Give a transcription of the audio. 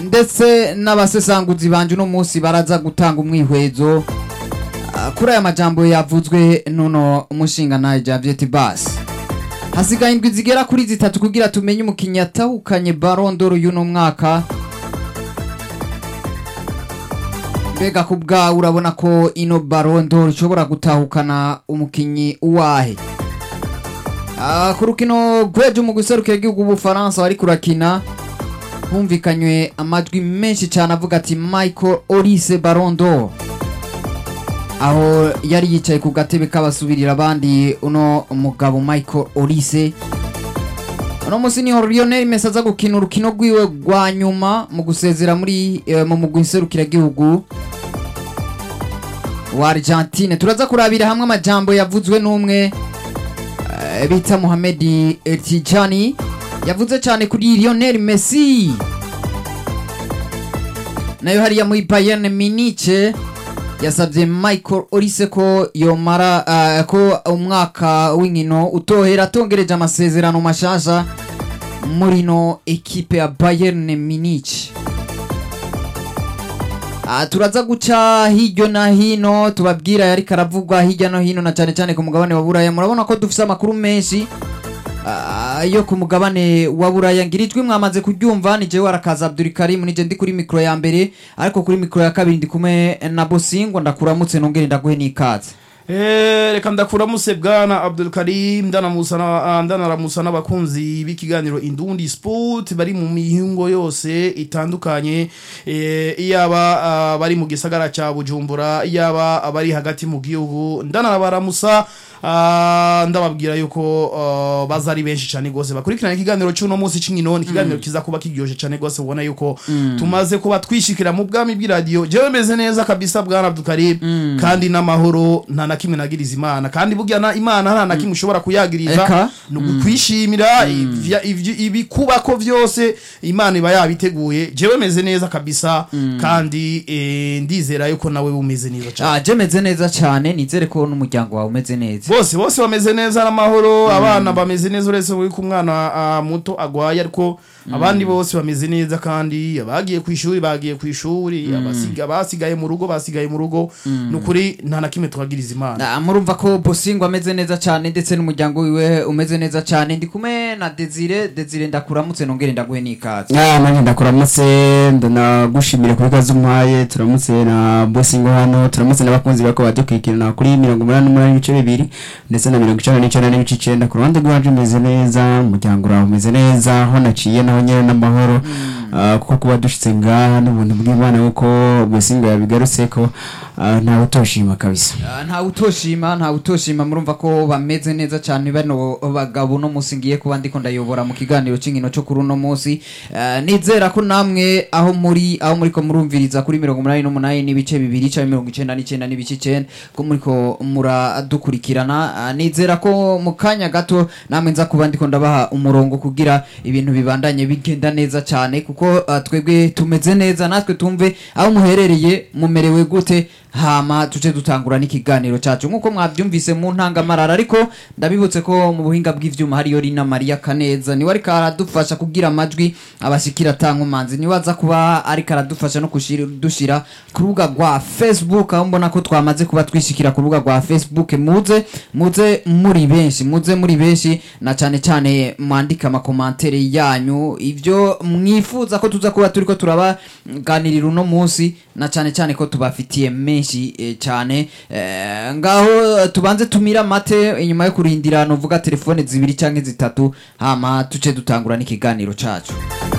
ndetse n'abasesanguzi banje uno munsi baraza gutanga umwihwezo ah, kuri aya majambo yavuzwe nuno umushinga naye Javiet Bass hasigaye indwi zigera kuri zitatu kugira tumenye umukinnyi yatahukanye Ballon d'Or y'uno mwaka mbega ku bwawe urabona ko ino Ballon d'Or ishobora gutahukana umukinnyi uwahe Ah, ku rukino rw'ejo mu guserukira igihugu ubufaransa wari kurakina humvikanywe amajwi menshi cyane avuga ati michael olise Ballon d'Or aho yari yicaye ku gatebe k'abasubirira abandi uno mugabo michael olise uno munsi niho lionel messi aza gukina urukino rwiwe rwa nyuma mu gusezera muri eh, mu mugwi nserukiragihugu wa argentine turaza kurabira hamwe amajambo yavuzwe n'umwe eh, bita Mohamed Tijani yavuze cyane kuri Lionel Messi nayo hariya muri Bayern Munich yasabye Michael Olise ko yomara uh, ko umwaka w'inkino utohera atongereje amasezerano mashasha muri no ekipe ya Bayern Munich Ah, turaza guca hirya na hino tubabwira yari karavugwa hirya no hino na cyane cyane ku mugabane wa buraya murabona ko dufise amakuru menshi ah, yo ku mugabane wa buraya ngira ijwi mwamaze kuryumva ni jewe arakaza abdurikarim nije ndi kuri mikoro ya mbere ariko kuri mikoro ya kabiri ndi kumwe na bosingo ndakuramutse nongere ndaguhe n'ikaze Eh, reka ndakuramutse bwana Abdul Karim ndanamusa na- ah, ndanaramusa n'abakunzi b'ikiganiro Indundi Sport bari mu mihingo yose itandukanye eh, iyaba ah, bari mu gisagara ca Bujumbura iyaba bari hagati mu gihugu ndanabaramusa ah, ndababwira yuko ah, baza ari benshi cyane gose bakurikirana ikiganiro cy'uno munsi c'inkino ni ikiganiro kiza kuba kiryoshe cyane gose ubona yuko tumaze kuba twishikira mu bwami bw'iradiyo jewe meze neza kabisa bwana Abdul Karim kandi n'amahoro nta na kimwe nagiriza imana kandi burya na imana nta na kimwe ushobora kuyagiriza Eka. ni ukwishimira ivya- ivyo- ibikubako vyose imana iba yabiteguye jewe meze neza kabisa kandi eh, ndizera yuko nawe umeze neza cyane ah, je meze neza cyane nizere ko n'umuryango wawe umeze neza bose bose bameze neza n'amahoro abana bameze neza uretse ko umwana ah, muto agwaye ariko abandi bose bameze neza kandi abagiye ku ishuri bagiye ku ishuri abasiga basigaye mu rugo basigaye mu rugo ni ukuri nta na kimwe twagiriza imana Ah, murumva ko bosingo ameze neza cyane ndetse n'umuryango wiwe umeze neza cyane ndi kumwe na desire desire ndakuramutse nongere ndaguhe n'ikaze Ah, nanjye ndakuramutse ndanagushimire kuri kazi umpaye turamutse na bosingo hano turamutse n'abakunzi bako badukurikirana kuri mirongo umunani n'umunani n'ibice bibiri ndetse na mirongo icenda n'icenda n'ibice icenda ku ruhande rwacu umeze neza umuryango urawe umeze neza aho naciye naho nyene n'amahoro Ah, kuko kuba dushitse ngaha n'ubuntu bw'imana kuko bosingo yabigarutseko ah, ntawe utoshima kabisa Ah, ntawe utoshima ntawe utoshima murumva ko bameze neza cyane bano bagabo no munsi ngiye kuba ndiko ndayobora mu kiganiro cy'inkino cyo kuri uno munsi Ah, nizera ko namwe aho muri aho muriko murumviriza kuri mirongo umunani n'umunani n'ibice bibiri cyangwa mirongo icenda n'icenda n'ibice icenda ko muriko muradukurikirana Ah, nizera ko mu kanya gato namwe nza kuba ndiko ndabaha umurongo kugira ibintu bibandanye bigenda neza cyane kuko ah, twebwe tumeze neza natwe tumve aho muherereye mumerewe gute hama tuce dutangura n'ikiganiro cyacu nk'uko mwabyumvise mu ntangamarara ariko ndabibutse ko mu buhinga bw'ivyuma hariyo Rina Maria Kaneza niwe ariko aradufasha kugira amajwi abashikira atankumanzi niwe aza kuba ariko aradufasha no kushira dushira ku rubuga rwa Facebook aho mbona ko twamaze kuba twishikira ku rubuga rwa Facebook muze muze muri benshi muze muri benshi na cyane cyane mwandika amakomantere yanyu ibyo mwifuza ko tuza kuba turiko turabaganirira uno munsi na cyane cyane ko tubafitiye menshi eh, cyane eh, ngaho eh, tubanze tumira amate inyuma yo kurindira novuga telefone zibiri canke zitatu hama tuce dutangura n'ikiganiro cacu